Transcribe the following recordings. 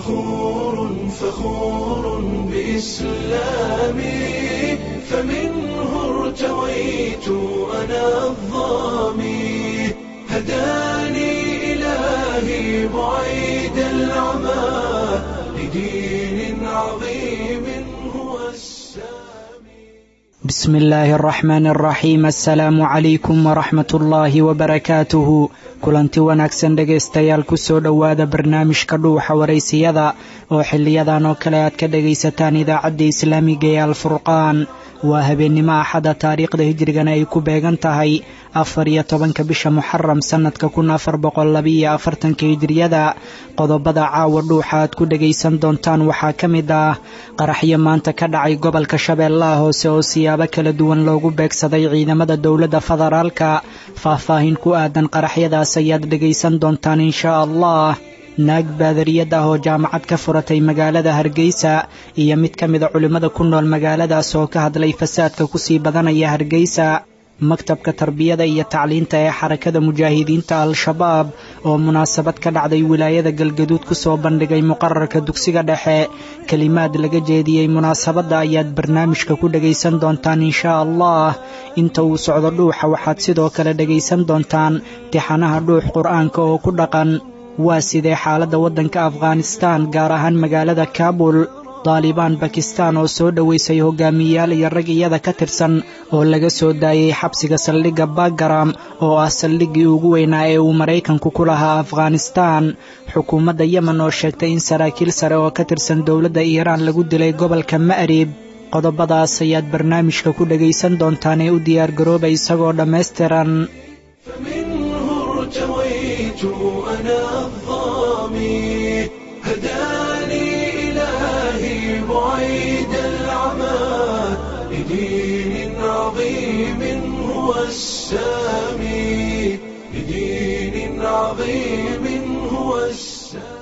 فخور فخور بإسلامي فمنه ارتويت أنا الظامي هداني إلهي بعيد العمى لدين عظيم هو السامي بسم الله الرحمن الرحيم assalaamu calaykum waraxmat ullaahi wabarakaatuhu kulanti wanaagsan dhegaystayaal kusoo dhowaada barnaamijka dhuuxa waraysiyada oo xiliyadan oo kale aad ka dhagaysataan idaacadda islaamiga ee alfurqaan waa habeennimo axada taariikhda hijrigana ay ku beegan tahay afar iyo tobanka bisha muxaram sannadka kun afar boqol labiiyo afartanka hijriyada qodobada caawa dhuuxa aad ku dhagaysan doontaan waxaa ka mid ah qaraxyo maanta ka dhacay gobolka shabeellaha hoose oo siyaabo kala duwan loogu beegsaday ciidamada dowladda federaalka faahfaahin ku aadan qaraxyadaas ayaad dhagaysan doontaan inshaa allah naag baadariyad ah oo jaamacad ka furatay magaalada hargeysa iyo mid ka mida culimmada ku nool magaaladaas oo ka hadlay fasaadka kusii badanaya hargeysa maktabka tarbiyada iyo tacliinta ee xarakada mujaahidiinta al-shabaab oo munaasabad ka dhacday wilaayada galgaduud ku soo bandhigay muqararka dugsiga dhexe kelimaad laga jeediyey munaasabadda ayaad barnaamijka ku dhagaysan doontaan inshaa allah inta uu socdo dhuuxa waxaad sidoo kale dhagaysan doontaan tixanaha dhuux qur-aanka oo ku dhaqan waa sidee xaaladda waddanka afghanistaan gaar ahaan magaalada kaabul daalibaan bakistaan oo soo dhoweysay hogaamiyayaal iyo rag iyada ka tirsan oo laga soo daayey xabsiga saldhigga bagaram oo ah saldhiggii ugu weynaa ee uu maraykanku ku lahaa afghanistaan xukuumadda yemen oo sheegtay in saraakiil sare oo ka tirsan dowladda iiraan lagu dilay gobolka ma'rib qodobadaas ayaad barnaamijka ku dhagaysan doontaan ee u diyaargarooba isagoo dhammaystiran فمنه ارتويت أنا الظامي هداني إلهي بعيد العمى لدين عظيم هو السامي لدين عظيم هو السامي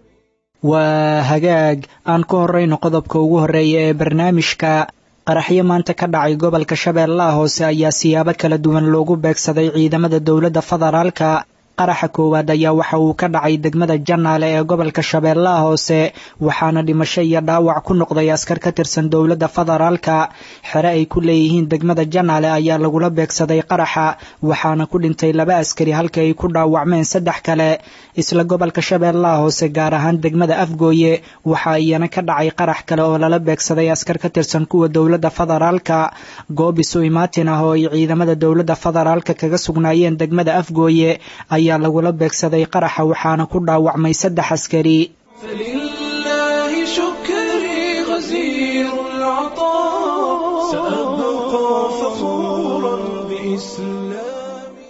waa hagaag aan ku horrayno qodobka ugu horreeya ee barnaamijka qaraxyo maanta ka dhacay gobolka shabeellaha hoose ayaa siyaabo kala duwan loogu beegsaday ciidamada dowladda federaalka qaraxa koowaad ayaa waxa uu ka dhacay degmada janaale ee gobolka shabeellaha hoose waxaana dhimasho iyo dhaawac ku noqday askar ka tirsan dowladda federaalka xere ay ku leeyihiin degmada janaale ayaa lagula beegsaday qaraxa waxaana ku dhintay laba askari halka ay ku dhaawacmeen saddex kale isla gobolka shabeellaha hoose gaar ahaan degmada afgooye waxaa iyana ka dhacay qarax kale oo lala beegsaday askar ka tirsan kuwa dowladda federaalka goob isu imaatin ah oo ay ciidamada dowladda federaalka kaga sugnaayeen degmada afgooye ayaa lagula beegsaday qaraxa waxaana ku dhaawacmay saddex askari فلله شكري غزير العطاء سأبقى فخورا بإسلامي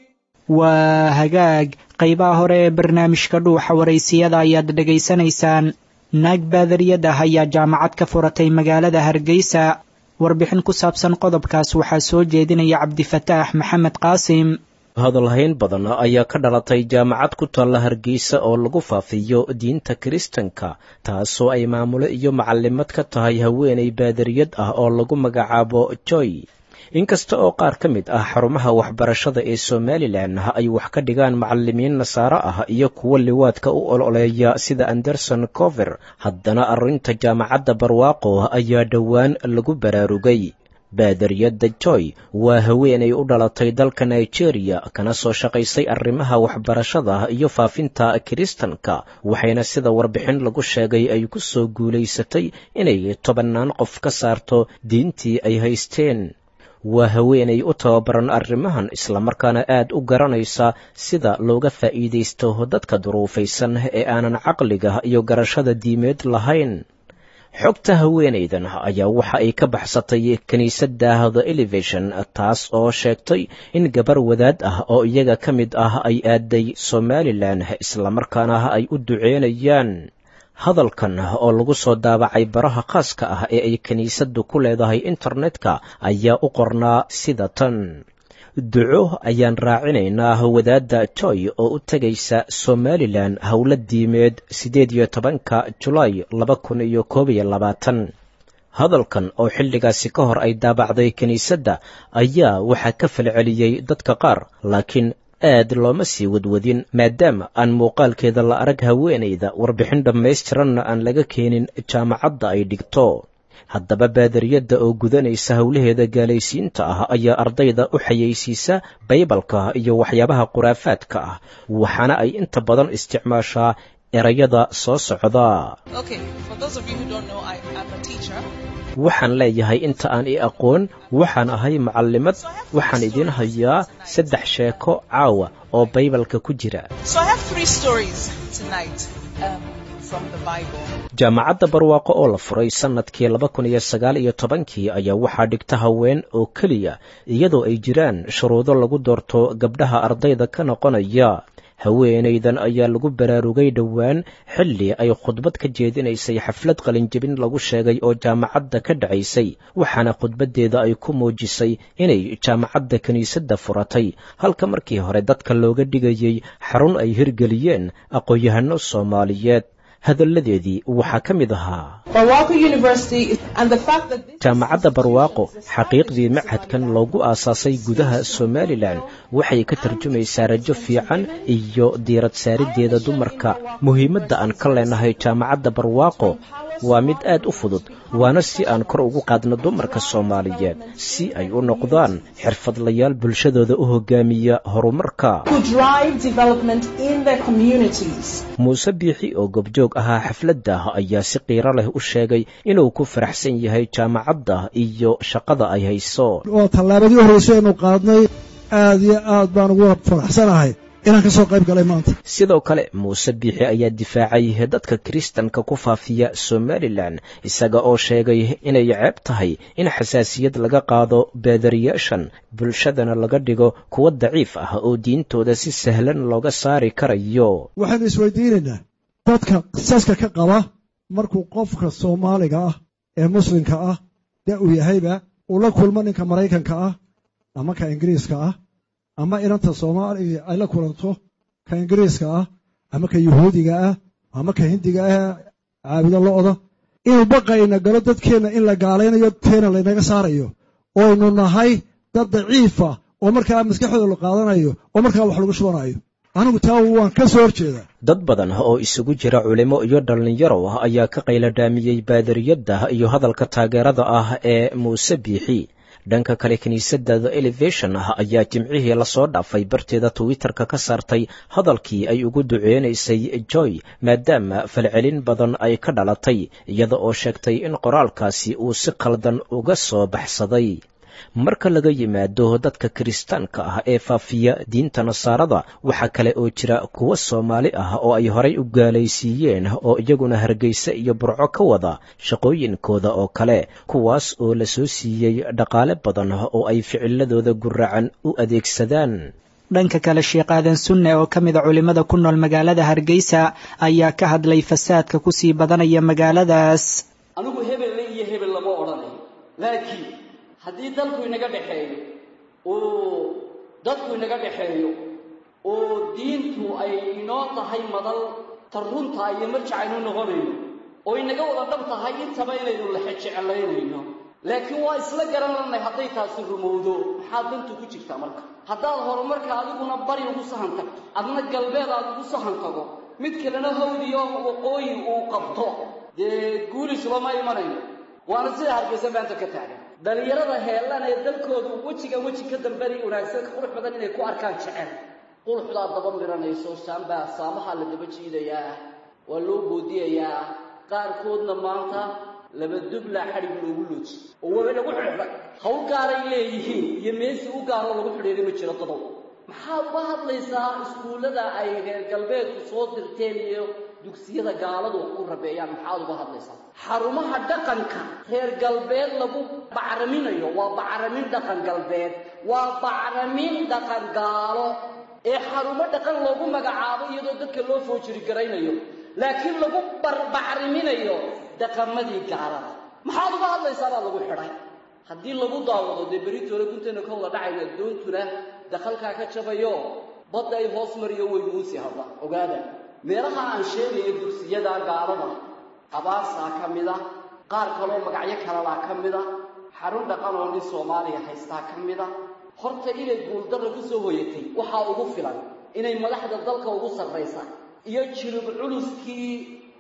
waa hagaag qaybaha hore ee barnaamijka dhuuxa waraysiyada ayaad dhegaysanaysaan naag baadariyad ah ayaa jaamacad ka furatay magaalada hargeysa warbixin ku saabsan qodobkaas waxaa soo jeedinaya cabdifataax maxamed qaasim hadalhayn badan ayaa ka dhalatay jaamacad ku taalla hargeysa oo lagu faafiyo diinta kiristanka taasoo ay maamulo iyo macallimad ka tahay haweenay baadariyad ah oo lagu magacaabo joy inkasta oo qaar ka mid ah xarumaha waxbarashada ee somalilan ay wax ka dhigaan macalimiin nasaare ah iyo kuwo liwaadka u ololeeya sida anderson cover haddana arrinta jaamacadda barwaaqo ayaa dhowaan lagu baraarugay baadariyadda joy waa haweenay u dhalatay dalka nigeria kana soo shaqaysay arrimaha waxbarashada iyo faafinta kiristanka waxayna sida warbixin lagu sheegay ay ku soo guulaysatay inay tobannaan qof ka saarto diintii ay haysteen waa haweenay u tababaran arrimahan islamarkaana aad u garanaysa sida looga faa'iidaysto dadka duruufaysan ee aanan caqliga iyo garashada diimeed lahayn xogta haweenaydan ayaa waxa ay ka baxsatay kiniisadda the elevation taas oo sheegtay in gabar wadaad ah oo iyaga ka mid ah ay aaday somalilan islamarkaana ay u duceynayaan hadalkan oo lagu soo daabacay baraha khaaska ah ee ay kiniisaddu ku leedahay internetka ayaa u qornaa sida tan duco ayaan raacinaynaa wadaadda joy oo u tegaysa somalilan howlo diimeed siddeed iyo tobanka julaay laba kun iyo koob iyo labaatan hadalkan oo xilligaasi ka hor ay daabacday kiniisadda ayaa waxaa ka falceliyey dadka qaar laakiin aad looma sii wadwadin maadaama aan muuqaalkeeda la arag haweenayda warbixin dhammaystiranna aan laga keenin jaamacadda ay dhigto haddaba baadariyadda oo gudanaysa howlaheeda gaalaysiinta ah ayaa ardayda u xayeysiisa baybalka iyo waxyaabaha khuraafaadka ah waxaana ay inta badan isticmaashaa erayada soo socda waxaan leeyahay inta aan i aqoon waxaan ahay macallimad waxaan idiin hayaa saddex sheeko caawa oo baybalka ku jira jaamacadda barwaaqo oo la furay sannadkii laba kun iyo sagaal iyo tobankii ayaa waxaa dhigta haween oo keliya iyadoo ay jiraan shuruudo lagu doorto gabdhaha ardayda ka noqonaya haweenaydan ayaa lagu baraarugay dhowaan xilli ay khudbad ka jeedinaysay xaflad qalinjebin lagu sheegay oo jaamacadda ka dhacaysay waxaana khudbaddeeda ay ku muujisay inay jaamacadda kiniisadda furatay halka markii hore dadka looga dhigayey xarun ay hirgeliyeen aqoon-yahanno soomaaliyeed hadalladeedii waxaa ka mid ahaa jaamacadda barwaaqo xaqiiqdii machadkan loogu aasaasay gudaha somalilan waxay ka tarjumaysaa rajo fiican iyo diirad saariddeeda dumarka muhiimadda aan ka leenahay jaamacadda barwaaqo waa mid aad u fudud waana si aan kor ugu qaadno dumarka soomaaliyeed si ay u noqdaan xirfadlayaal bulshadooda u hogaamiya horumarka muuse biixi oo gobjoog ahaa xafladda ayaa si qiiro leh u sheegay inuu ku faraxsan yahay jaamacadda iyo shaqada ay hayso waa tallaabadii u horreysay aynu qaadnay aad iyo aad baan ugu faraxsanahay inaan ka soo qayb galay maanta sidoo kale muuse biixi ayaa difaacay dadka kiristanka ku faafiya somalilan isaga oo sheegay inay ceeb tahay in xasaasiyad laga qaado baadariyaashan bulshadana laga dhigo kuwa daciif ah oo diintooda si sahlan looga saari karayo waxaynu isweydiinaynaa dadka qisaska ka qaba markuu qofka soomaaliga ah ee muslimka ah dee uu yahayba uu la kulmo ninka maraykanka ah ama ka ingiriiska ah ama inanta soomaaliga ay la kulanto ka ingiriiska ah ama ka yuhuudiga ah ama ka hindiga ah caabudo lo'da inuu baqayna galo dadkeenna in la gaalaynayo teena laynaga saarayo oynu nahay dad daciifa oo markaa maskaxdooda la qaadanayo oo markaa wax lagu shubanayo anigu taa waan ka soo horjeedaa dad badan oo isugu jira culimo iyo dhallinyaro ah ayaa ka qayladhaamiyey baadariyadda iyo hadalka taageerada ah ee muuse biixi dhanka kale kiniisadda the elevation ah ayaa jimcihii lasoo dhaafay barteeda twitterka ka saartay hadalkii ay ugu duceynaysay joy maadaama falcelin badan ay ka dhalatay iyada oo sheegtay in qoraalkaasi uu si khaldan uga soo baxsaday marka laga yimaado dadka kiristaanka ah ee faafiya diinta nasaarada waxaa kale oo jira kuwa soomaali ah oo ay horay u gaalaysiiyeen oo iyaguna hargeysa iyo burco ka wada shaqooyinkooda oo kale kuwaas oo la soo siiyey dhaqaale badan oo ay ficiladooda guracan u adeegsadaan dhanka kale sheekh aadan sunne oo ka mida culimmada ku nool magaalada hargeysa ayaa ka hadlay fasaadka kusii badanaya magaaladaas anigu hebelle iyo hebel lama odhanayo laakiin haddii dalku inaga dhexeeyo oo dadku inaga dhexeeyo oo diintu ay inoo tahay madal ta runta iyo marjacaynu noqonayno oo inaga wada dhab tahay intaba inaynu lexejecelaynayno laakiin waa isla garan lanay hadday taasi rumowdo maxaa dantu ku jirtaa marka haddaad horumarka adiguna bari ugu sahan tagto adna galbeed aad ugu sahan tago mid kalena hawdiyo waqooyi uu qabto dee guulis lama imanayno waana sida hargeysa maanta ka taagan dhallinyarada heellan ee dalkoodu wejiga weji ka dambeni wanaagsan qurux badan inay ku arkaan jecel quruxdaa daba miranayso saambaa saamahaa la daba jiidayaa waa loo boodiyayaa qaarkoodna maanta laba dublaa xadhig loogu looji oo waa lagu xidhay hawl gaaray leeyihiin iyo meesi u gaaroo lagu xidhiiray ma jiro dadow maxaad uga hadlaysaa iskuullada ay reer galbeedku soo dirteen iyo dugsiyada gaaladu wax u rabeeyaan maxaad uga hadlaysaa xarumaha dhaqanka reer galbeed lagu bacraminayo waa bacramin dhaqan galbeed waa bacramin dhaqan gaalo ee xarumo dhaqan loogu magacaabo iyadoo dadka loo foojiri garaynayo laakiin lagu barbacriminayo dhaqamadii gaalada maxaad uga hadlaysaa baa lagu xidhay haddii lagu daawado dee beritoole gunteena ka wada dhacayna doontuna dakhalkaa ka jabayo badda ay hoos mariyo way muusi hadda ogaada meelaha aan sheegayo dugsiyada gaalada abaarsaa ka mid a qaar kaloo magacyo kalalaa ka mid a xarun dhaqan oo nin soomaaliya haystaa ka mid a horta inay guuldarra ku soo hoyatay waxaa ugu filan inay madaxda dalka ugu sarraysa iyo jilib culuskii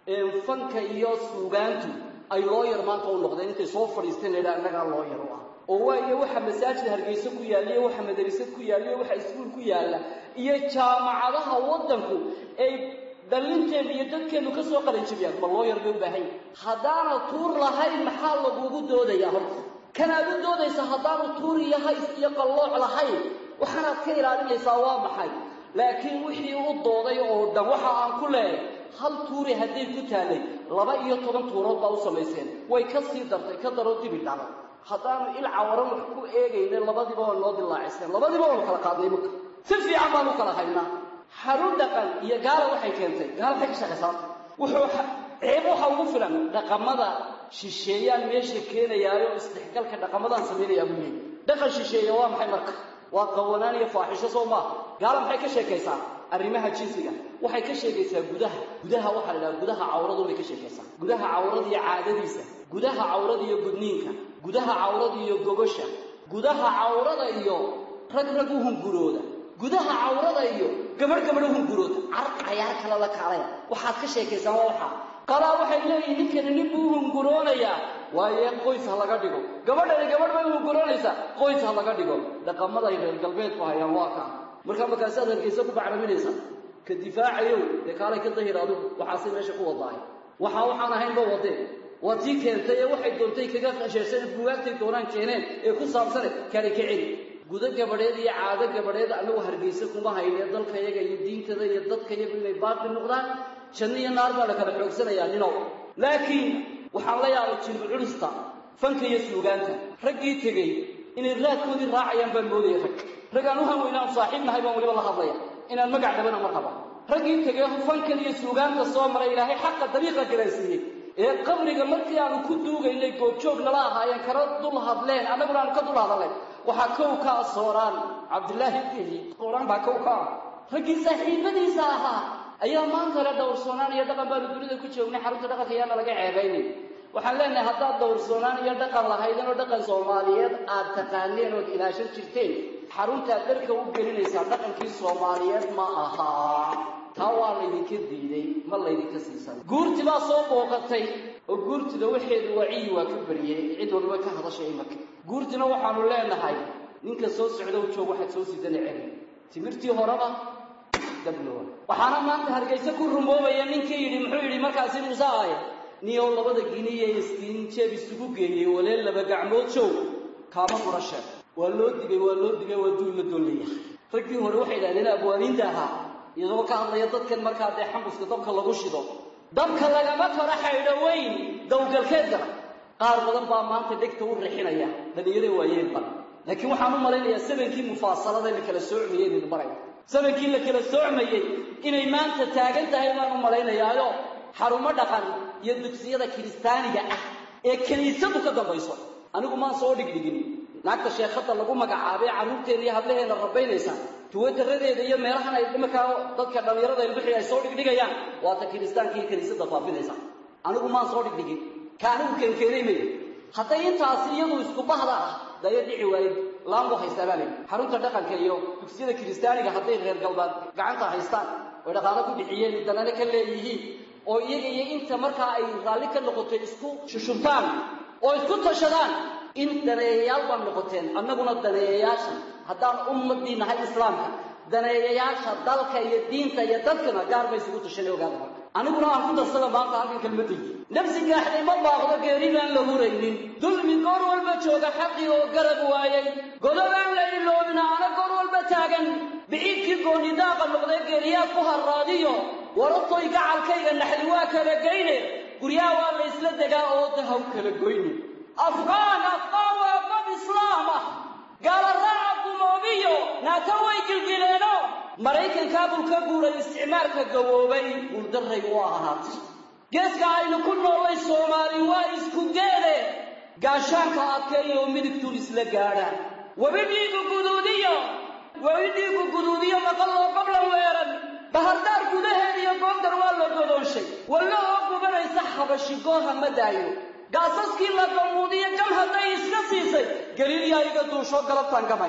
fanka iyo suugaantu ay looyar maanta u noqdeen intay soo fadhiisteen la yidhaha innagaa looyar u ah oo waayo waxa masaajid hargeyso ku yaalla iyo waxa madarasad ku yaalla iyo waxa iskuul ku yaalla iyo jaamacadaha waddanku ay dhallinteenu iyo dadkeennu ka soo qalanjabiyaan ma looyar bay u baahan yahay haddaana tuur lahayn maxaa lagugu doodayaa horta kanaad u doodaysa haddaanu tuur iyo hays iyo qallooc lahayn waxaanaad ka ilaalinaysaa waa maxay laakiin wixii u dooday oo dhan waxa aan ku leehay hal tuuri hadday ku taallay laba iyo toban tuurood baa u samayseen way ka sii dartay ka daroo dibi dhacday haddaanu il cawaran wax ku eegayna labadiiba waa noo dilaaciseen labadiiba waanu kala qaadnay marka si fiican baanu kala haynaa xarun dhaqan iyo gaala waxay keentay gaala waxay ka shaqaysaata wuxuu ceeb waxa ugu filan dhaqamada shisheeyaan meesha keenayaayo isdhexgalka dhaqamadaan samaynayaa buu leeyay dhaqan shisheeya waa maxay marka waa qawanaan iyo faaxisho soo maaha gaala maxay ka sheekaysaa arrimaha jinsiga waxay ka sheekaysaa gudaha gudaha waxaa la idhaha gudaha cawradu bay ka sheekaysaa gudaha cawrada iyo caadadiisa gudaha cawrada iyo gudniinka gudaha cawrada iyo gogosha gudaha cawrada iyo rag rag u hungurooda gudaha cawrada iyo gabadh gabadh u hungurooda car cayaar kale la kaalaya waxaad ka sheekaysaan waa waxaa qalaa waxay leeyihin ninkani nin buu u hunguroonayaa waaye qoys ha laga dhigo gabadhani gabadh bay u hunguroonaysaa qoys ha laga dhigo dhaqamaday reer galbeedku hayaan waa kaa markaa markaasaad hargeysa ku bacraminaysa ka difaacayow dee kaalay ka dahir adigu waxaasay meesha ku wadaahay waxaa waxaan ahaynba wadeen waa tii keentay ee waxay doontay kaga qasheersan bugaagtay doonaan keeneen ee ku saabsane kale ka celi gudo gabadheed iyo caado gabadheed annagu hargeysa kuma hayne dalkayaga iyo diintada iyo dadkayagu inay baaqi noqdaan janno iyo naar baa la kala xoogsanayaa ninow laakiin waxaan la yaabay jilbu culista fanka iyo suugaanta raggii tegey inay raadkoodii raacayaan baan moodaya rag rag aan u hanweynaan saaxiib nahay baan weliba la hadlaya inaan magac dhabana ma raba raggii tegey fankan iyo suugaanta soo maray ilaahay xaqa dariiqa garansiiyey ee qabriga markii aanu ku duugaynay goobjoog nala ahaayeen kana dul hadleen annaguna aanu ka dul hadalleen waxaa kow ka ah sooraan cabdilaahi deli sooraan baa kow ka ah raggii saaxiibadiisa ahaa ayaa maanta le dhowrsoonaan iyo dhaqan baanu dunida ku joognay xarunta dhaqanka yaana laga ceebaynay waxaan leenahay haddaad dhowrsoonaan iyo dhaqan lahaydeen oo dhaqan soomaaliyeed aad taqaaneen ood ilaashan jirteen xaruntaad dharka u gelinaysaa dhaqankii soomaaliyeed ma ahaa taa waa laydinka diiday ma laydinka siisan guurti baa soo booqatay oo guurtida waxeedu waciyi waa ka bariyey cid waliba ka hadashay imaka guurtina waxaanu leenahay ninka soo socda u joog waxaad soo sidana celi timirtii horeba dablowa waxaana maanta hargeyse ku rumoobaya ninkii yidhi muxuu yidhi markaasi muuse aaya niyow labada giniye iskiin jeeb isugu geeyey walee laba gacmood joog kaama fura sheeg waa loo digay waa loo digay waa duul la doonlayahay raggii hore waxay idhahdeen abwaaniinta ahaa iyadoo ka hadlaya dadkan markaa dee xambuska dabka lagu shido dabka lagama karo xaydho weyn dawgalkeed gala qaar badan baa maanta dhegta u rixinaya dhalinyare waayeenba laakiin waxaan u malaynayaa samankii mufaasalada la kala soocmayey inaynu marayno samankii la kala soocmayey inay maanta taagan tahay baan u malaynayaayo xarumo dhaqan iyo dugsiyada kiristaaniga ah ee kiniisadu ka dambayso anigu maan soo dhigdhigin naagta sheekhada lagu magacaabay carruurteena iyo hablaheena rabaynaysa tuwadaradeeda iyo meelahan ay imarkaa dadka dhallinyarada ilbixi ay soo dhigdhigayaan waata kiristaanka iyo kiniisada faafinaysa anigu maan soo dhigdhigin ka anigu keenkeenay may hadday intaasi iyadu isku bahda ah daya dhici waayey laanbu haystaa baa leyi xarunta dhaqanka iyo dugsiyada kiristaaniga hadday reer galbeed gacanta haystaan oy dhaqaalo ku bixiyeen danane ka leeyihiin oo iyaga iyo inta markaa ay raalli ka noqotay isku shushubtaan oo isku tashadaan in daneeyayaal baan noqoteen annaguna daneeyayaasha haddaan ummadii nahay islaamka daneeyayaasha dalka iyo diinta iyo dadkana gaar bay isugu tashanay ogaada marka aniguna aan ku darsada maanta halkan kelmadaydi nafsi gaaxday ma baaqdo geeri baan la huraynin dulmi goor walba jooga xaqii oo garab waayey godobaan la iloobin aana goor walba taagan biciidkii goonidaaqa noqday geeriyaad ku harraadiyo waratoy gacalkayga naxdi waa kala geyne guryaha waa la isla degaa oo dahaw kala goyne afqaan afqaan waa bab islaam ah gaala raaca gumoobiyo naata way gilgileeno maraykankaa buu ka guuray isticmaalka gawoobay guuldarray u ahaatay geeska aynu ku noolay soomaali waa isku geede gaashaanka adkeeya oo midigtuun isla gaadhaan webi dhiigu guduudiyo webi dhiigu guduudiyo maqal oo qablan weeran bahardaar gudaheed iyo goondar waa la godoonshay wallo oo gubanaysa xabashi gooha ma daayo gaasaskii la gamuudiyo gam hadday iska siisay galiilyaa iga duushoo galabtaan gamaya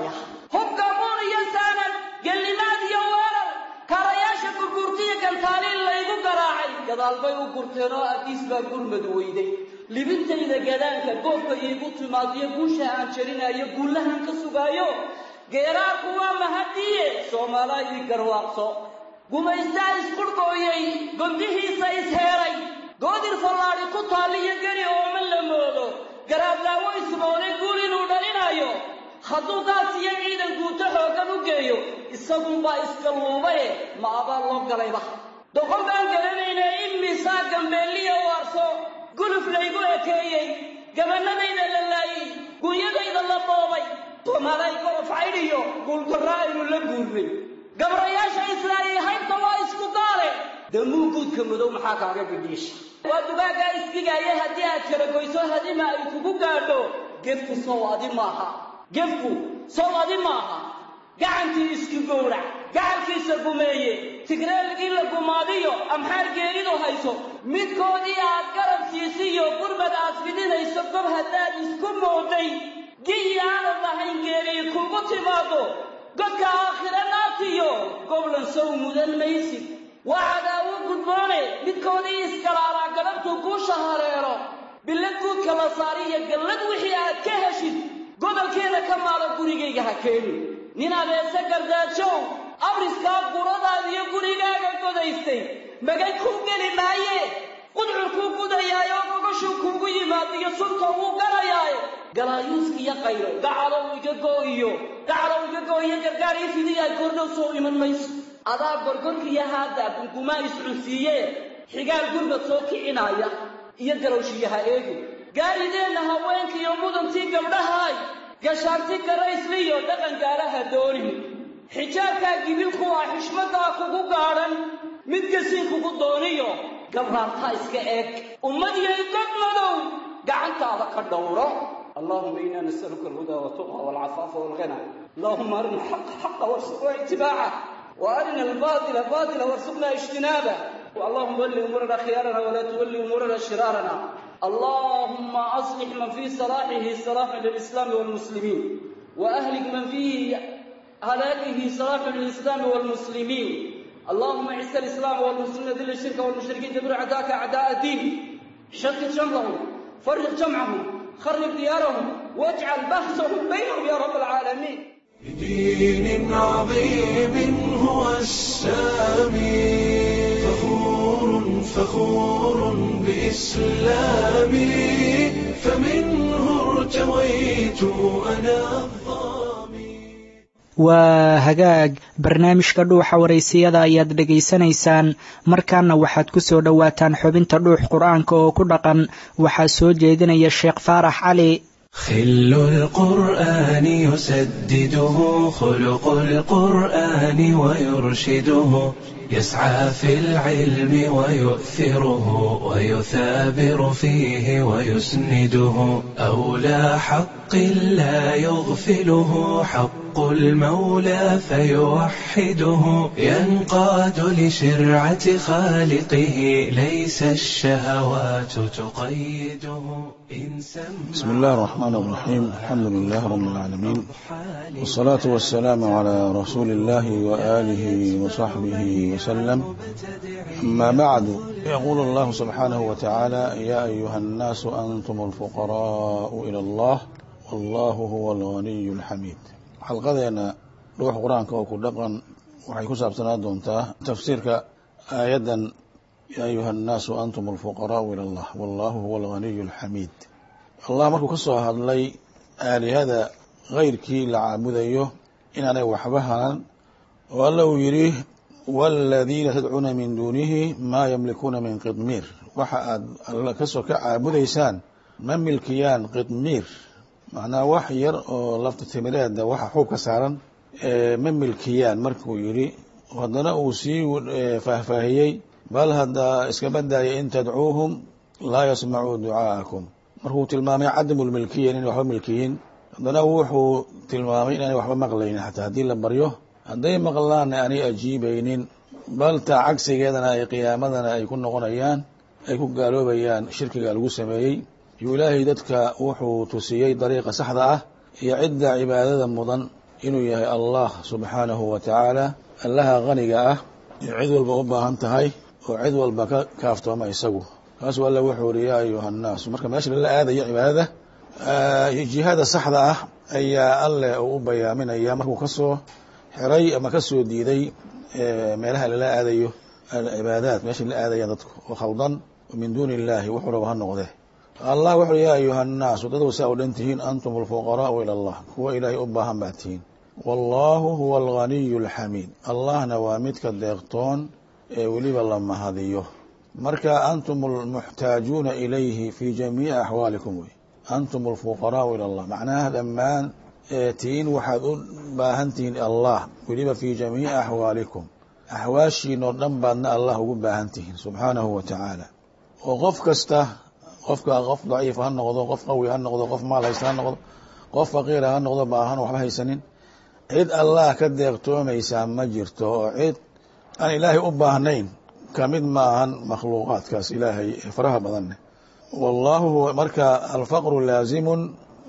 hubgamuun iyo saanad gellimaad iyo weerar kaarayaasha gurguurtiyo gantaaliin laygu garaacay gadaal bay u gurteen oo addiis baa gurmad weyday libintayda gadaanka goobka iigu timaadiyo guusha aan jarinayo guullahan ka sugaayo geeraarku waa mahadiye soomaalaa ii garwaaqso gumaystaa isqurhgooyey gondihiisa isheeray goodir fallaadhi ku taalliyo geli ooma la moodo garaadlaawo ismooday guul inuu dhalinayo hadduu gaas iyo ciidan guuto xooggan u geeyo isagunbaa iska luubaye ma abaa loo galayba doqon baan garanayna imisaa gambeelliya waarso guluf laygu ekeeyey gabanadayda la laayey gunyadayda la boobay soomaalay gorof caydhiyo guuldarra aynu la guurnay gabrayaasha islaayay haybta waa isku gaale damuu guudka madow maxaa kaaga bidhiisha waa dugaaggaa isdigaaya haddii aad kala goyso hadima ay kugu gaadho gefku sow adi maaha gefku sow adi maaha gacantii iski gowrac gacalkiisa gumeeye tigreelgii la gumaadiyo amxaar geeridu hayso midkoodii aad garab siisiyo gurmad aad fidinayso gob haddaad isku mooday giyi aanad lahayn geeriyi kugu timaado godka aakhira naartiyo goblan sow mudan maysid waa cadaawo gudboone midkoodii iskalaalaa galabtuu guusha hareero billad guudka la saariyo gallad wixii aad ka heshid gobolkeeda ka maalo gurigayga ha keeni nin adeese gardaajow abriskaa guradaadiyo gurigaaga godaystay magay kuu geli maaye qudcur kuu gudayaayo gogashuu kuugu yimaadiyo sunta wuu galayaaye galaayuuskiyo qaylo gacalow iga goo'iyo gacalow iga goo'iyo gargaar ii fidiyaa goordhow soo iman mayso adaa gorgorkiyo haaddaa gungumaa iscunsiiyee xigaal gurbad soo kicinaaya iyo galowshiyaha eegi gaarideenna haweenkiiyo mudantii gabdhahaay gashaanti garaysliyo dhaqan gaalaha doonin xijaabkaa gibilku ah xishmaddaa kugu gaadhan mid gasiin kugu dooniyo gabraartaa iska eeg ummadiyay god madow gacantaada ka dhowro allahuma inaa nasaluka alhudaa waltuqa walcafaafa walghina allahuma arina alxaqa xaqa warsuqna itibaaca وارنا الباطل باطلا وارزقنا اجتنابه اللهم ول امورنا خيارنا ولا تول امورنا شرارنا اللهم اصلح من في صلاحه صلاح للاسلام والمسلمين واهلك من فيه هلاكه صلاح للاسلام والمسلمين اللهم اعز الاسلام والمسلمين ذل الشرك والمشركين دبر اعداءك اعداء الدين شتت شملهم فرق جمعهم خرب ديارهم واجعل بحثهم بينهم يا رب العالمين بدين عظيم هو السامي فخور فخور بإسلامي فمنه ارتويت أنا الظامي waa hagaag barnaamijka dhuuxa waraysiyada ayaad dhegaysanaysaan markaana waxaad ku soo dhowaataan xubinta dhuux qur-aanka oo ku dhaqan waxaa soo jeedinaya sheekh faarax cali خل القرآن يسدده خلق القرآن ويرشده يسعى في العلم ويؤثره ويثابر فيه ويسنده أولى حق لا يغفله حق المولى فيوحده ينقاد لشرعة خالقه ليس الشهوات تقيده إن بسم الله الرحمن الرحيم الحمد لله رب العالمين والصلاة والسلام على رسول الله وآله وصحبه وسلم أما بعد يقول الله سبحانه وتعالى يا أيها الناس أنتم الفقراء إلى الله والله هو الغني الحميد xalqadeena dhuux qur-aanka oo ku dhaqan waxay ku saabsanaa doontaa tafsiirka aayaddan yaa ayuha annaasu antum alfuqaraau ila allah wallahu huwa alghaniyu alxamiid allah markuu ka soo hadlay aalihada keyrkii la caabudayo inaanay waxba hanan oo alla uu yidhi waaladiina tadcuuna min duunihi maa yamlikuuna min qidmiir waxa aad alla kasoo ka caabudaysaan ma milkiyaan qidmiir macnaa wax yar oo lafta timireeda waxa xuub ka saaran ma milkiyaan markuu yidhi haddana uu sii faahfaahiyey bal haddaa iska badaaya in tadcuuhum laa yasmacuu ducaa'akum markuu tilmaamay cadamu lmilkiya inay waxba milkiyin haddana wuxuu tilmaamay inaanay waxba maqlaynin xataa haddii la baryo hadday maqlaanna aanay ajiibaynin bal taa cagsigeedana ay qiyaamadana ay ku noqonayaan ay ku gaaloobayaan shirkiga lagu sameeyey yuu ilaahay dadka wuxuu tusiyey dariiqa saxda ah iyo cidda cibaadada mudan inuu yahay allah subxaanahu wa tacaala allaha qaniga ah ee cid walba u baahan tahay oo cid walba ka kaaftooma isagu kaasuu alla wuxuu uri yaa ayuha nnaasu marka meesha lala aadayo cibaadada jihada saxda ah ayaa alleh uu u bayaaminaya markuu ka soo xiray ama ka soo diiday meelaha lala aadayo alcibaadaat meesha la aadaya dadku oo khaldan min duuni illahi wuxuu raba ha noqde allah wuxu uri yaa ayuha nnaasu dadow saa u dhan tihiin antum alfuqaraau ila allah kuwa ilaahay u baahan baa tihiin wallahu huwa alghaniyu alxamiid allahna waa midka deeqtoon ee weliba la mahadiyo marka antum almuxtaajuuna ilayhi fi jamiici axwaalikum wey antum alfuqaraau ila allah macnaha dhammaan tiin waxaad u baahan tihiin allah weliba fi jamiici axwaalikum axwaashiinoo dhan baadna allah ugu baahan tihiin subxaanahu wa tacaala oo qof kasta qofka qof daciif ha noqdo qof qawi ha noqdo qof maal haysta ha noqdo qof faqiira ha noqdo baahan waxba haysanin cid allah ka deeqtoomaysaa ma jirto oo cid aan ilaahay u baahnayn kamid ma ahan makhluuqaadkaas ilaahay ee faraha badanne wallahu huwa marka alfaqru laazimun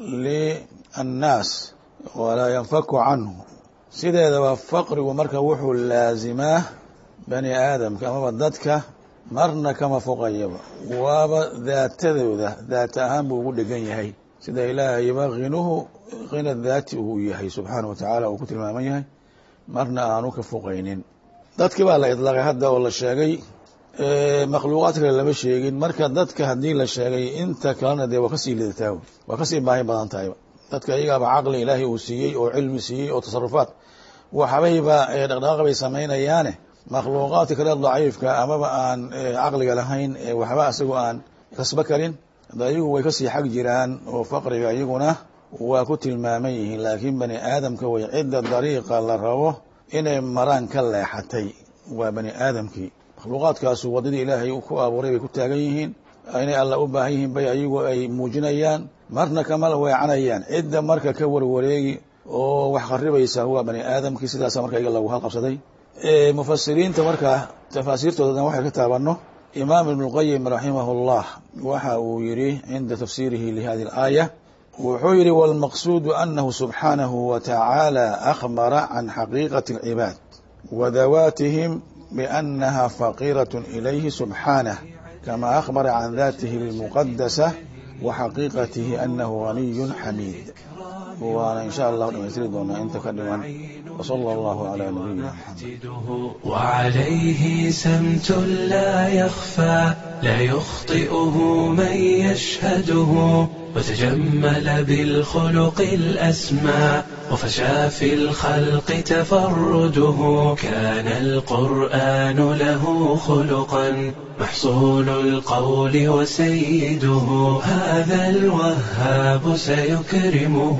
liannaas walaa yanfaku canhu sideedaba faqrigu marka wuxuu laazimaa bani aadamka amaba dadka marna kama foqayaba waaba daatadooda daata ahaan buu ugu dhegan yahay sida ilaahayba khinuhu khina daati uu yahay subxaanahu wa tacaala uu ku tilmaaman yahay marna aanu ka foqaynin dadkii baa la idlaaqay hadda oo la sheegay makhluuqaad kale lama sheegin marka dadka haddii la sheegay inta kalena dee waa kasii lidataa waa kasii baahi badan tahayba dadka iyagaaba caqli ilaahay uu siiyey oo cilmi siiyey oo tasarufaad waxbayba dhaqdhaqaaq bay samaynayaane makhluuqaadka kale daciifka amaba aan caqliga lahayn waxba isagoo aan kasbo karin ayagu way kasii xag jiraan oo faqriga iyaguna waa ku tilmaaman yihiin laakiin bani aadamka way cidda dariiqa la rabo inay maraan ka leexatay waa bani aadamkii makhluuqaadkaasu waddadii ilaahay ku abuuray bay ku taagan yihiin inay alla u baahan yihiin bay ayagu ay muujinayaan marna kama weecanayaan cidda marka ka warwareegi oo wax kharibaysa waa bani aadamkii sidaasa marka iga lagu halqabsaday mufasiriinta marka tafaasiirtoodan waxay ka taabanno imaam ibn اlqayim raximah اllah waxa uu yihi cinda tafsiirihi lihadi اlaaya wuxuu yihi wاlmaqsuudu anahu subxaanahu wa tacaala akhbara can xaqiiqati اlcibaad wa dawaatihim bianaha faqiiraة ilayhi subxaanah kama akhbara can datihi اlmuqadasa wa xaqiiqatihi anahu ganiy xamiid waana in sha allah dhamaystiri doonaa inta ka dhiman وصلى الله على نبينا محمد وعليه سمت لا يخفى لا يخطئه من يشهده وتجمل بالخلق الأسمى وفشى في الخلق تفرده كان القرآن له خلقا محصول القول وسيده هذا الوهاب سيكرمه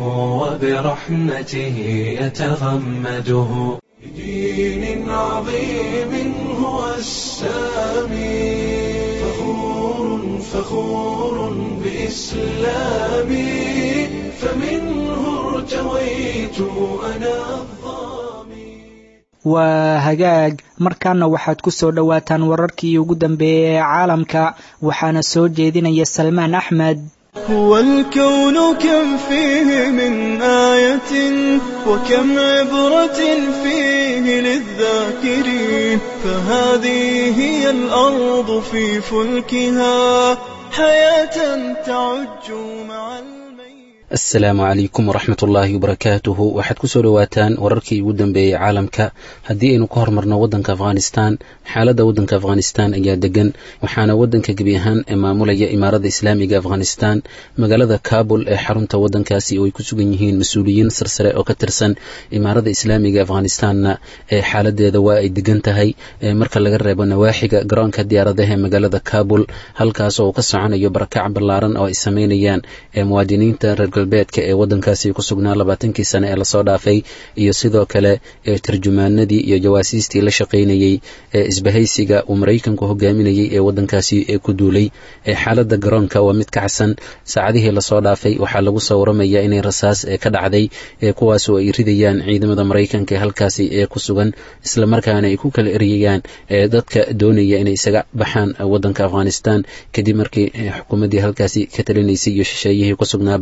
وبرحمته يتغمده بدين عظيم هو السامي فخور فخور بإسلامي فمنه ارتويت أنا الظامي waa hagaag markaana waxaad ku soo dhowaataan wararkii ugu dambeeyey ee caalamka waxaana soo jeedinaya salmaan axmed هو الكون كم فيه من آية وكم عبرة فيه للذاكرين فهذه هي الأرض في فلكها حياة تعج مع الميت asalaamu calaykum waraxmat ullaahi wabarakaatuhu waxaad kusoo dhowaataan wararkii ugu dambeeyey caalamka haddii aynu ka hormarno waddanka afghanistan xaaladda waddanka afghanistan ayaa degan waxaana waddanka gebi ahaan maamulaya imaarada islaamiga afghanistan magaalada kabul ee xarunta waddankaasi oo ay ku sugan yihiin mas-uuliyiin sarsare oo ka tirsan imaarada islaamiga afghanistanna ee xaaladeeda waa ay degan tahay marka laga reebo nawaaxiga garoonka diyaaradaha ee magaalada kabul halkaas oo uu ka soconayo barakac ballaaran oo ay sameynayaan muwaadiniinta reer galbeedka ee waddankaasi ku sugnaa labaatankii sane ee lasoo dhaafay iyo sidoo kale tarjumaanadii iyo jawaasiistii la shaqaynayey ee isbahaysiga uu maraykanku hogaaminayey ee waddankaasi ku duulay xaaladda garoonka waa mid ka xasan saacadihii lasoo dhaafay waxaa lagu soo waramayaa inay rasaas ka dhacday kuwaasoo ay ridayaan ciidamada maraykanka ee halkaasi ee ku sugan islamarkaana ay ku kala eryayaan dadka doonaya inay isaga baxaan waddanka afghanistan kadib markii xukuumaddii halkaasi ka talinaysay iyo shisheeyihii ku sugnaaba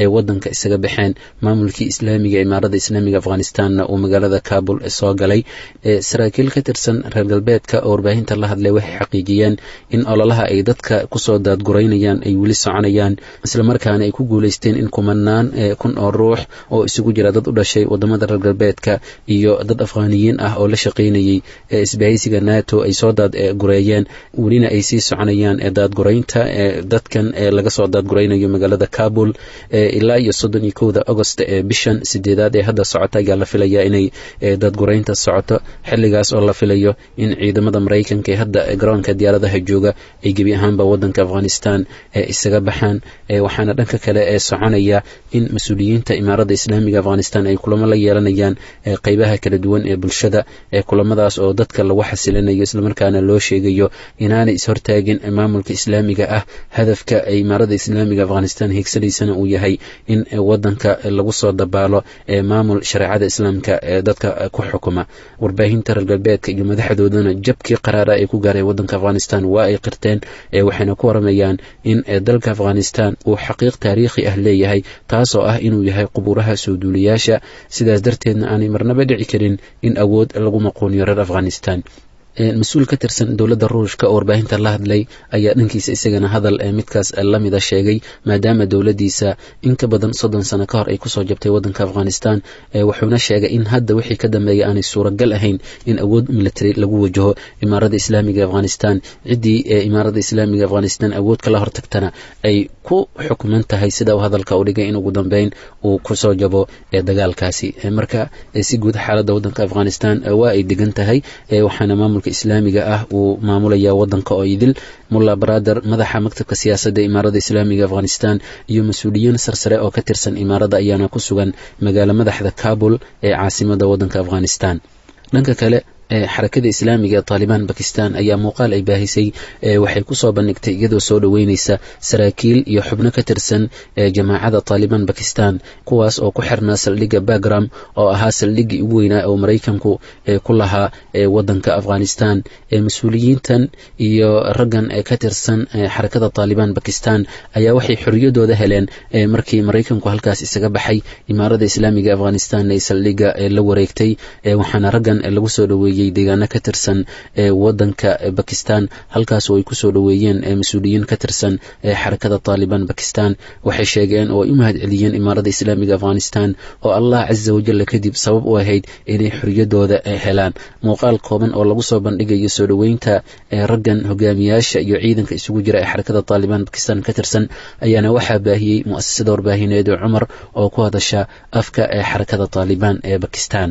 ee wadanka isaga baxeen maamulkii islaamiga imaarada islaamiga afghanistanna uu magaalada kabul soo galay saraakiil ka tirsan reer galbeedka oo warbaahinta la hadlay waxay xaqiijiyeen in ololaha ay dadka kusoo daadguraynayaan ay weli soconayaan islamarkaana ay ku guuleysteen in kumanaan kun oo ruux oo isugu jira dad u dhashay wadamada reer galbeedka iyo dad afghaniyiin ah oo la shaqaynayay isbahaysiga nato ay soo daadgureeyeen welina ay sii soconayaan daadguraynta dadkan laga soo daadguraynayo magaalada kabul ilaa iyo soddon iyo kowda agost ee bishan sideedaad ee hadda socota ayaa la filayaa inay daadguraynta socoto xilligaas oo la filayo in ciidamada maraykanka ee hadda garoonka diyaaradaha jooga ay gebi ahaanba wadanka afghanistan isaga baxaan waxaana dhanka kale ee soconaya in mas-uuliyiinta imaarada islaamiga afghanistan ay kulamo la yeelanayaan qeybaha kala duwan ee bulshada kulamadaas oo dadka lagu xasilinayo islamarkaana loo sheegayo inaanay ishortaagin maamulka islaamiga ah hadafka imaarada islaamiga afghanistan hiigsanaysana uu yahay in wadanka lagu soo dabaalo maamul shareecada islaamka ee dadka ku xukuma warbaahinta reer galbeedka iyo madaxdoodana jabkii qaraara ay ku gaareen wadanka afghanistan waa ay qirteen waxayna ku waramayaan in dalka afghanistan uu xaqiiq taariikhi ah leeyahay taasoo ah inuu yahay qubuuraha soo duuliyaasha sidaas darteedna aanay marnaba dhici karin in awood lagu maquuniyo reer afghanistan mas-uul ka tirsan dowladda ruushka oo warbaahinta la hadlay ayaa dhankiisa isagana hadal midkaas lamida sheegay maadaama dowladdiisa in ka badan soddon sano ka hor ay kusoo jabtay wadanka afghanistan wuxuuna sheegay in hadda wixii ka dambeeya aanay suuragal ahayn in awood military lagu wajaho imaarada islaamiga afghanistan ciddii imaarada islaamiga afghanistan awood kala hortagtana ay ku xukman tahay sida uu hadalka u dhigay in ugu dambeyn uu kusoo jabo dagaalkaasi marka si guud xaaladda wadanka afghanistan waa ay degan tahay waxaana maamul islaamiga ah uu maamulaya wadanka oo idil mulla barader madaxa maktabka siyaasadda imaarada islaamiga afghanistan iyo mas-uuliyiin sarsare oo ka tirsan imaarada ayaana ku sugan magaalo madaxda kabul ee caasimada wadanka afghanistan dhanka kale xarakada islaamiga ee taalibaan bakistan ayaa muuqaal ay baahisay waxay kusoo bandhigtay iyadoo soo dhoweyneysa saraakiil iyo xubno ka tirsan jamaacada taalibaan bakistan kuwaas oo ku xirnaa saldhigga bagram oo ahaa saldhiggii ugu weynaa oo maraykanku ku lahaa wadanka afghanistan mas-uuliyiintan iyo raggan ka tirsan xarakada taalibaan bakistan ayaa waxay xoriyadooda heleen markii maraykanku halkaas isaga baxay imaarada islaamiga afghanistan ay saldhigga la wareegtay waxaana raggan lagu soo dhoweeyey deegaano ka tirsan wadanka bakistan halkaas oo ay kusoo dhoweeyeen mas-uuliyiin ka tirsan xarakada taalibaan bakistan waxay sheegeen oo ay u mahad celiyeen imaarada islaamiga afghanistan oo allah casa wajalla kadib sabab u ahayd inay xoriyadooda helaan muuqaal kooban oo lagu soo bandhigayo soo dhoweynta raggan hogaamiyaasha iyo ciidanka isugu jira ee xarakada taalibaan bakistan ka tirsan ayaana waxaa baahiyey mu'asasada warbaahineed ee cumar oo ku hadasha afka ee xarakada taalibaan ee bakistan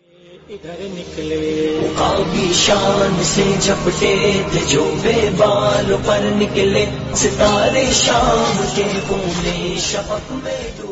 इधर निकले काबी शान से झपटे थे जो बेबाल पर निकले सितारे शाम के कोने शफक में डूब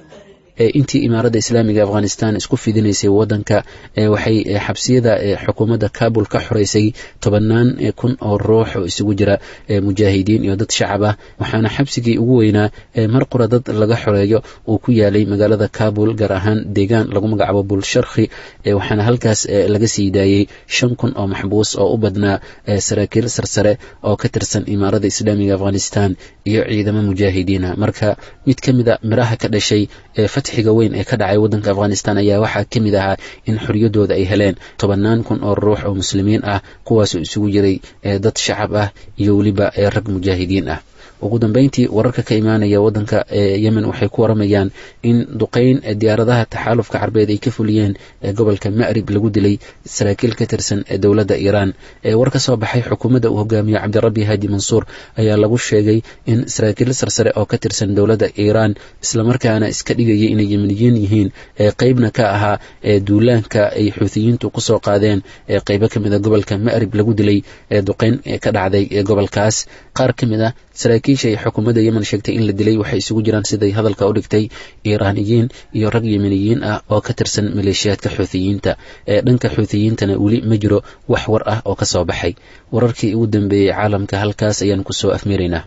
intii imaarada islaamiga afghanistan isku fidinaysay wadanka waxay xabsiyada xukuumadda kabul ka xoreysay tobanaan kun oo ruux oo isugu jira mujaahidiin iyo dad shacab ah waxaana xabsigii ugu weynaa mar qura dad laga xoreeyo uu ku yaalay magaalada kabul gaar ahaan deegaan lagu magacaabo bulsharkhi waxaana halkaas laga sii daayey shan kun oo maxbuus oo u badnaa saraakiil sarsare oo ka tirsan imaarada islaamiga afghanistan iyo ciidamo mujaahidiina marka mid ka mida miraha ka dhashay fatxiga weyn ee ka dhacay wadanka afghanistan ayaa waxaa ka mid ahaa in xoriyadooda ay heleen tobanaan kun oo ruux oo muslimiin ah kuwaasoo isugu jiray dad shacab ah iyo weliba rag mujaahidiin ah ugu dambeyntii wararka ka imaanaya wadanka yemen waxay ku waramayaan in duqeyn diyaaradaha taxaalufka carbeed ay ka fuliyeen gobolka ma'rib lagu dilay saraakiil ka tirsan dowladda iiraan war ka soo baxay xukuumadda uu hogaamiyo cabdirabbi haadi mansuur ayaa lagu sheegay in saraakiil sarsare oo ka tirsan dowladda iiraan islamarkaana iska dhigayay inay yemeniyiin yihiin qeybna ka ahaa duulaanka ay xuutiyiintu kusoo qaadeen qeybo ka mid a gobolka ma'rib lagu dilay duqeyn ka dhacday gobolkaas qaar ka mid ah saraakiisha ay xukuumadda yemen sheegtay in la dilay waxay isugu jiraan siday hadalka u dhigtay iiraaniyiin iyo rag yemeniyiin ah oo ka tirsan maleeshiyaadka xuutiyiinta ee dhanka xuutiyiintana weli ma jiro wax war ah oo ka soo baxay wararkii ugu dambeeyey caalamka halkaas ayaan kusoo afmeeraynaa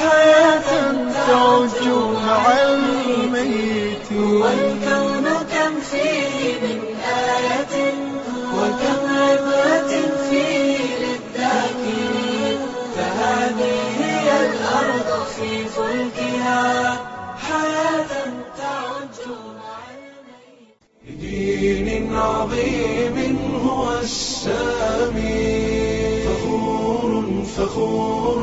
حياة تعج مع الميت والكون كم عظيم هو السامي فخور فخور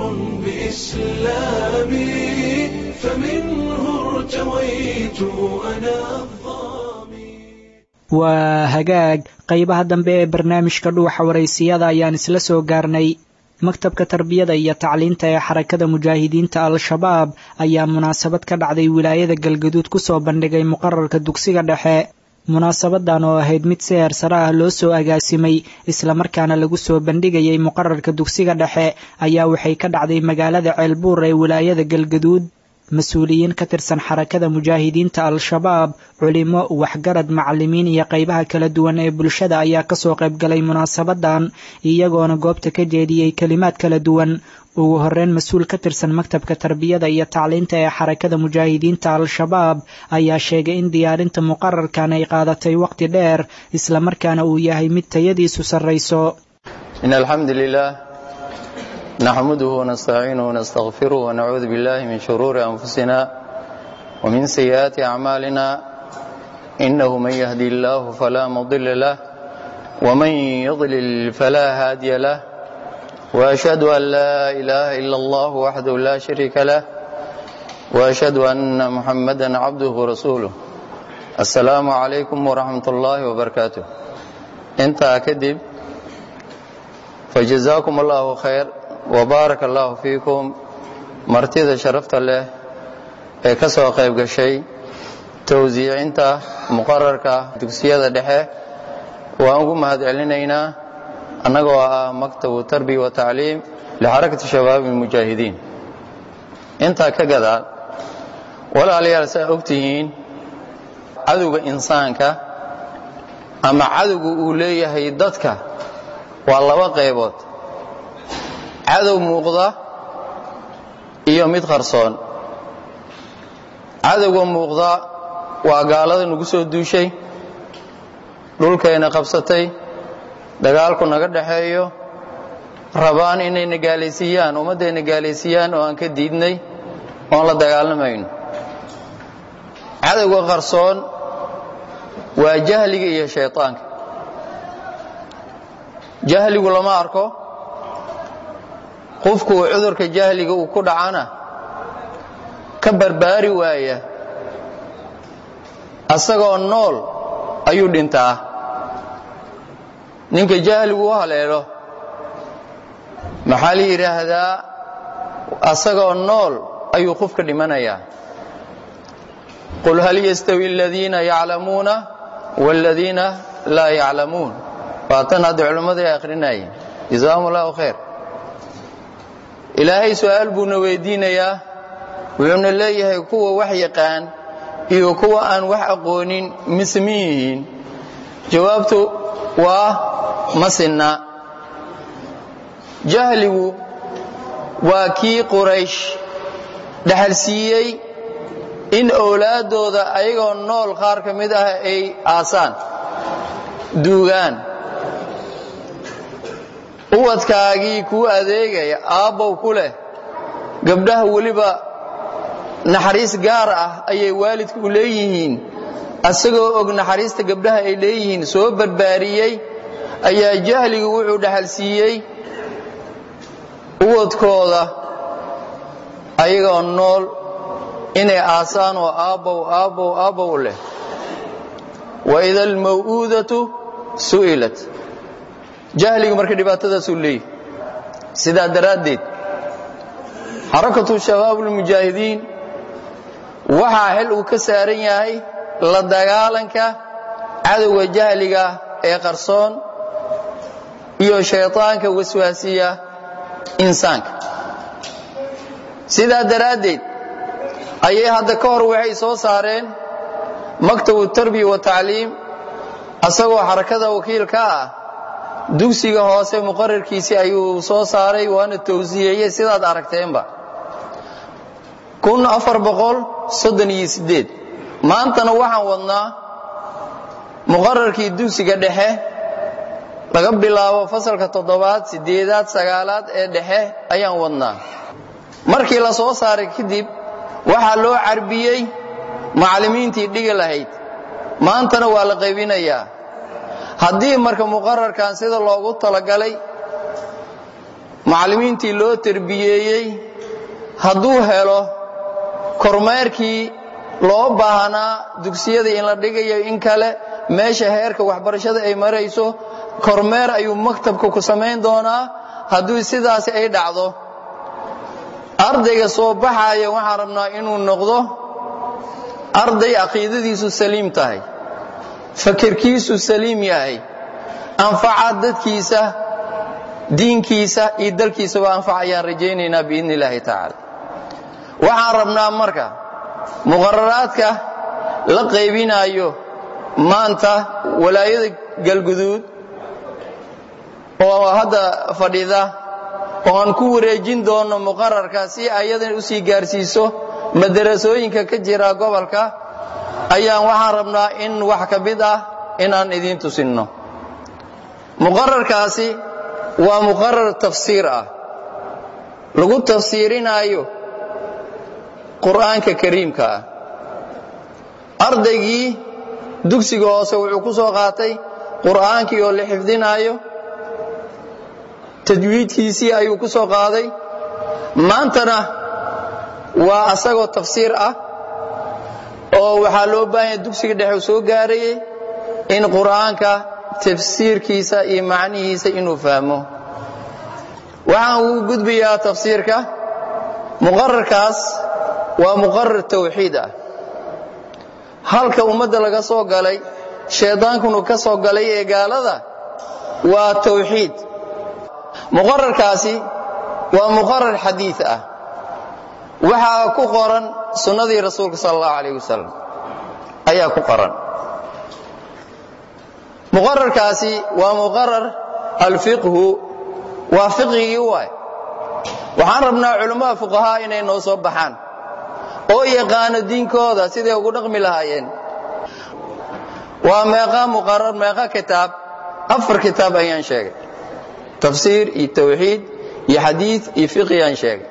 بإسلامي فمنه ارتويت أنا الظامي waa hagaag qaybaha dambe ee barnaamijka dhuuxa waraysiyada ayaan isla soo gaarnay maktabka tarbiyada iyo tacliinta ee xarakada mujaahidiinta al-shabaab ayaa munaasabad ka dhacday wilaayada galgaduud kusoo bandhigay muqararka dugsiga dhexe munaasabadan oo ahayd mid si heersare ah loo soo agaasimay islamarkaana lagu soo bandhigayay muqararka dugsiga dhexe ayaa waxay ka dhacday magaalada ceelbuur ee wilaayada galgaduud mas-uuliyiin ka tirsan xarakada mujaahidiinta al-shabaab culimo waxgarad macalimiin iyo qaybaha kala duwan ee bulshada ayaa kasoo qaybgalay munaasabadan iyagoona goobta ka jeediyey kelimaad kala duwan ugu horeyn mas-uul ka tirsan maktabka tarbiyada iyo tacliinta ee xarakada mujaahidiinta al-shabaab ayaa sheegay in diyaarinta muqararkan ay qaadatay waqti dheer islamarkaana uu yahay mid tayadiisu sarrayso إن الحمد لله نحمده ونستعينه ونستغفره ونعوذ بالله من شرور أنفسنا ومن سيئات أعمالنا إنه من يهدي الله فلا مضل له ومن يضلل فلا هادي له وأشهد أن لا إله إلا الله وحده لا شريك له وأشهد أن محمدا عبده ورسوله السلام عليكم ورحمة الله وبركاته انت كذب فجزاكم الله خير وبارك الله فيكم martida sharafta leh ee ka soo qayb gashay towsiicinta muqararka dugsiyada dhexe waan ugu mahadcelinaynaa annagoo ah maktabu tarbiya wa tacliim lixarakati shabaab almujaahidiin intaa ka gadaal walaalayaal saa og tihiin cadowga insaanka ama cadowga uu leeyahay dadka waa laba qaybood cadow muuqda iyo mid qarsoon cadowga muuqda waa gaalada nagu soo duushay dhulkayna qabsatay dagaalku naga dhaxeeyo rabaan inay nagaalaysiiyaan ummadday nagaalaysiiyaan oo aan ka diidnay oon la dagaalamayn cadowga qarsoon waa jahliga iyo shayطaanka jahligu lama arko qofku cudurka jahliga uu ku dhacana ka barbaari waaya asagoo nool ayuu dhintaa ninka jahligu u haleelo maxaa la yidhaahdaa asagoo nool ayuu qofka dhimanayaa qul hal yastawi aladiina yaclamuuna wاladiina laa yaclamuun waatan hadda culimmada ay akhrinayeen jazaahum allahu khayr ilaahay su'aal buuna weydiinayaa wuxuuna leeyahay kuwa wax yaqaan iyo kuwa aan wax aqoonin mise min yihiin jawaabtu waa ma sinna jahligu waa kii quraysh dhaxalsiiyey in owlaaddooda ayagoo nool qaar ka mid ah ay aasaan duugaan uwadkaagii kuu adeegaya aabbow ku leh gabdhaha weliba naxariis gaar ah ayay waalidku u leeyihiin asagoo og naxariista gabdhaha ay leeyihiin soo barbaariyey ayaa jahligu wuxuu dhaxalsiiyey uwadkooda ayagoo nool inay aasaan oo aabbow aabbow aabbow leh waida almaw'uudatu su'ilat jahligu marka dhibaatadaasuu leeyahy sidaa daraaddeed xarakatu shabaab ulmujaahidiin waxaa xil uu ka saaran yahay la dagaalanka cadowga jahliga ee qarsoon iyo shayطaanka waswaasiya insaanka sidaa daraaddeed ayay hadda ka hor waxay soo saareen maktabu tarbiya wa tacliim asagoo xarakada wakiilka ah dugsiga hoose muqararkiisii ayuu soo saaray waana towsiyeyey sidaad aragteenba maantana waxaan wadnaa muqararkii dugsiga dhexe laga bilaabo fasalka toddobaad sideedaad sagaalaad ee dhexe ayaan wadnaa markii la soo saaray kadib waxaa loo carbiyey macallimiintii dhigi lahayd maantana waa la qaybinayaa haddii marka muqararkan sida loogu talagalay macallimiintii loo terbiyeeyey hadduu helo kormeerkii loo baahnaa dugsiyadii in la dhigayo in kale meesha heerka waxbarashada ay marayso kormeer ayuu maktabka ku samayn doonaa hadduu sidaasi ay dhacdo ardayga soo baxaya waxaan rabnaa inuu noqdo arday caqiidadiisu saliim tahay fakirkiisu saliim yahay anfaca dadkiisa diinkiisa iyo dalkiisaba anfac ayaan rajaynaynaa biidni illaahi tacaala waxaan rabnaa marka muqararaadka la qaybinayo maanta walaayada galguduud oo hadda fadhida oo aan ku wareejin doono muqararka si ayadan u sii gaarsiiso madarasooyinka ka jira gobolka ayaan waxaan rabnaa in wax ka mid ah inaan idiin tusinno muqararkaasi waa muqarar tafsiir ah lagu tafsiirinaayo qur'aanka kariimka ah ardaygii dugsiga hoose wuxuu ku soo qaatay qur'aankii oo la xifdinaayo tajwiidkiisii ayuu ku soo qaaday maantana waa asagoo tafsiir ah oo waxaa loo baahanya dugsiga dhexe u soo gaarayay in qur'aanka tafsiirkiisa iyo macnihiisa inuu fahmo waxaan ugu gudbayaa tafsiirka muqararkaas waa muqarar tawxiid ah halka ummadda laga soo galay shaydaankunu ka soo galay ee gaalada waa tawxiid muqararkaasi waa muqarar xadiid ah waxaa ku qoran sunnadii rasuulka sal allahu alayh wasalam ayaa ku qoran muqararkaasi waa muqarar alfiqhu waa fiqhigii waay waxaan rabnaa culammada fuqahaa inay noo soo baxaan oo yaqaano diinkooda siday ugu dhaqmi lahaayeen waa meeqa muqarar meeqa kitaab afar kitaab ayaan sheegay tafsiir iyo tawxiid iyo xadiid iyo fiqhi ayaan sheegay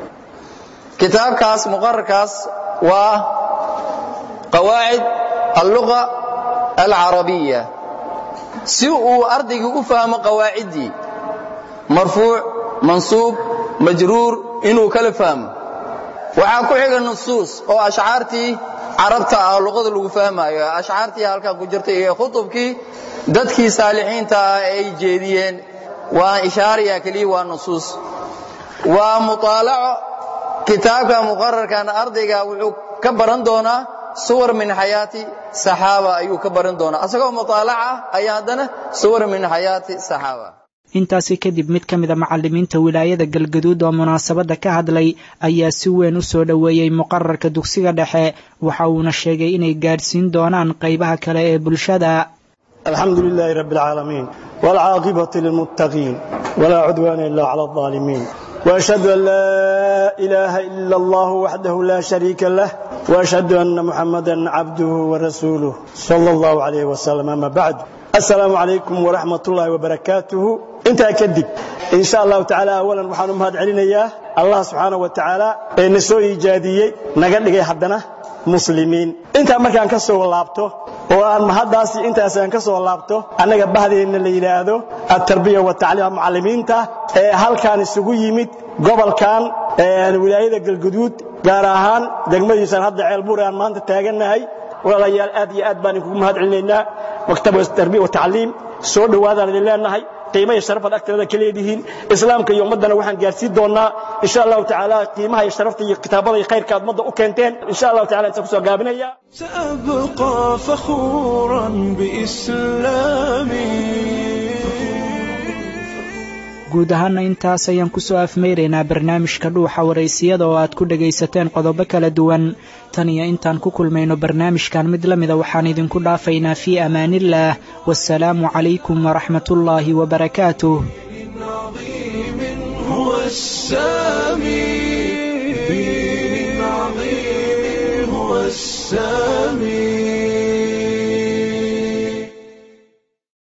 kitaabkaas muqararkaas waa qawaacid alluga alcarabiya si uu ardaygii u fahmo qawaaciddii marfuuc mansuub majruur inuu kala fahmo waxaa ku xiga nusuus oo ashcaartii carabta ah luqada lagu fahmaayo ashcaartii halkaa ku jirta iyo khutubkii dadkii saalixiinta ah ay jeediyeen waa ishaariya keliya waa nusuus waa muطaalaco kitaabka muqararkan ardayga wuxuu ka baran doonaa suwar min xayaati saxaaba ayuu ka baran doonaa asagoo muطaalaca ayaa haddana suwar min xayaati saxaaba intaasi kadib mid ka mida macallimiinta wilaayada galgaduud oo munaasabadda ka hadlay ayaa si weyn u soo dhoweeyey muqararka dugsiga dhexe waxa uuna sheegay inay gaadhsiin doonaan qaybaha kale ee bulshada alxamdu lilaahi rabi اlcaalamiin wاlcaaqibati lilmuttaqiin walaa cudwaana ila clى الظaalimiin وأشهد أن لا إله إلا الله وحده لا شريك له وأشهد أن محمدا عبده ورسوله صلى الله عليه وسلم أما بعد السلام عليكم ورحمة الله وبركاته انت كدب إن شاء الله تعالى أولا وحانم هاد علينا الله سبحانه وتعالى نسو إيجادية نقل لغي حدنا muslimiin intaa markaan ka soo laabto oo aan mahaddaasi intaasaan ka soo laabto annaga bahdeenna la yidhaahdo atarbiya wa tacliim macallimiinta ee halkaan isugu yimid gobolkan wilaayada galguduud gaar ahaan degmadiisaan hadda ceelbuur aan maanta taagannahay walaalayaal aad iyo aad baan idinkugu mahad celinaynaa maktab tarbiya wa tacliim soo dhowaadaan idin leenahay qiimaha iyo sharafad agteeda ka leedihiin islaamka iyo ummaddana waxaan gaarsiin doonaa insha allahu tacaala qiimaha iyo sharafta iyo kitaabada iyo khayrka aad ummadda u keenteen insha allahu tacala intaan kusoo gaabinaya سأبقى فخورا بإسلامي guud ahaana intaas ayaan kusoo afmeyraynaa barnaamijka dhuuxa waraysiyada oo aad ku dhagaysateen qodobo kala duwan tan iyo intaan ku kulmayno barnaamijkan mid la mida waxaan idinku dhaafaynaa fii amaaniillaah wasalaamu calaykum waraxmatullaahi wabarakaatuh هو السامي دين عظيم هو السامي